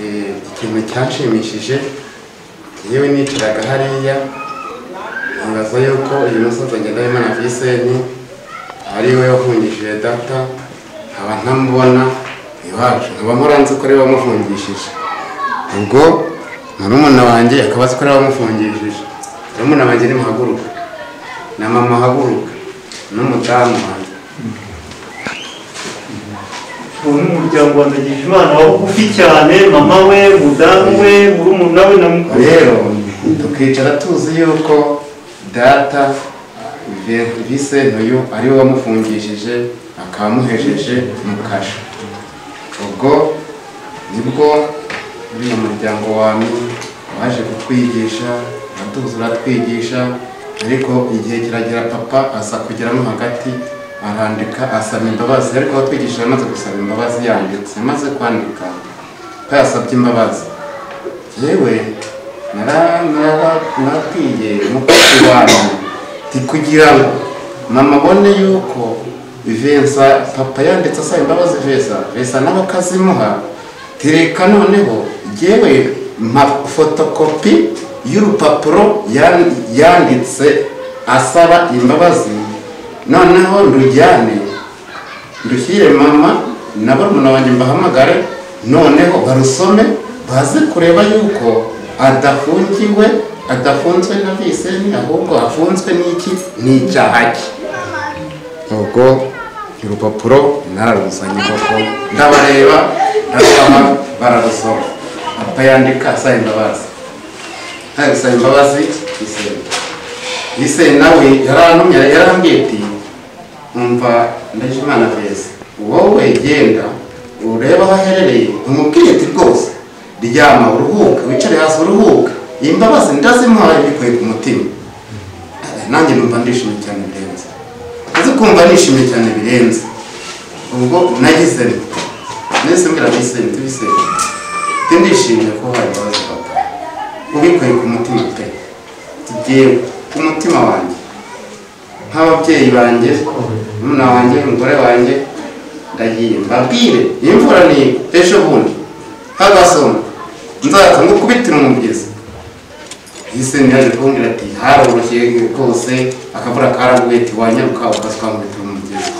eh, ikintu cyanshimishije yewe nicaraga hariya nkibaza yuko uyu musaza ngendahimana viseni ari we wafungishije data nkaba ntamubona iwacu nkaba muranzi ko ari we wamufungishije ubwo murumuna wanjye akaba azi ko ari we wamufungishije murumuna wanjye ni muhaguruka na mama haguruka n'umudamu wanjye ubu ni umuryango wa Ndagijimana wa bugufi cyane mama we mudamu we murumuna we na mukuru we. rero tukicara tuzi yuko data visenti uyu ari we wamufungishije akaba amuhejeje mu kasha ubwo nibwo bino muryango wanyu waje kutwigisha uratuzi uratwigisha ariko igihe kiragera papa aza kugeramo hagati arandika asaba imbabazi ariko abatwigisha yamaze gusaba imbabazi yanditse yamaze kwandika papa yasabye imbabazi yewe narabwiye umukozi wanyu nti kugira ngo mama abone yuko vivensa papa yanditse asaba imbabazi vesa vesa nawe akazimuha tereka noneho yewe mpa fotokopi y'urupapuro yan- yanditse asaba imbabazi noneho ndujyane dushyire mama na barumuna wanjye mbahamagare noneho barusome baze kureba yuko adafungiwe adafunzwe na viseni ahubwo afunzwe n'iki n'icyaha cye ubwo urupapuro nararuzanye koko ndabareba ndasaba bararusoma papa yandika asaba imbabazi asaba imbabazi viseni ise nawe yarantumye yarambwiye ati umva ndajimana veza wowe genda urebe aho aherereye umubwire ati rwose ryama uruhuke wicare hasi uruhuke iyi mbabazi ndazimuhaye mbikuye ku mutima nanjye numva ndishimye cyane birenze uzi kumva nishimye cyane birenze ubwo nagize nti nese mbwira biseni tubiseni ndishimye ko hari imbabazi papa ubikuye ku mutima pe tugiye ku mutima wanjye nk'ababyeyi banjye umwana wanjye umugore wanjye ndagiye mbabwire imvura ni ejo bundi hagasoma nzaza ngukubitire umugezi yise yaje kumbwira ati haroroshye rwose akavura karagwete wanyaruka ukasuka ngukubitire umugezi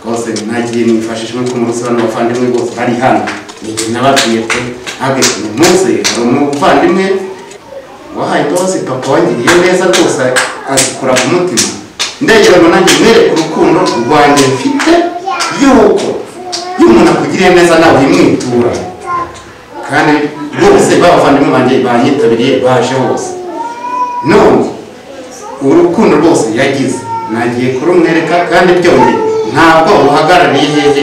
rwose nagiye nifashisha nk'uko murusi bano bavandimwe bose bari hano njye nababwiye pe ntabwo ikintu munsi hari umuvandimwe wahaye imbabazi papa wangiriye neza rwose azikura ku mutima ndegera ngo nanjye mwereke urukundo rwanjye mfite y'uko iyo umuntu akugiriye neza nawe uyimwitura kandi rwose b'abavandimwe banjye banyitabiriye baje bose none urukundo rwose yagize nagiye kurumwereka kandi byongeye ntabwo ruhagarariye hehe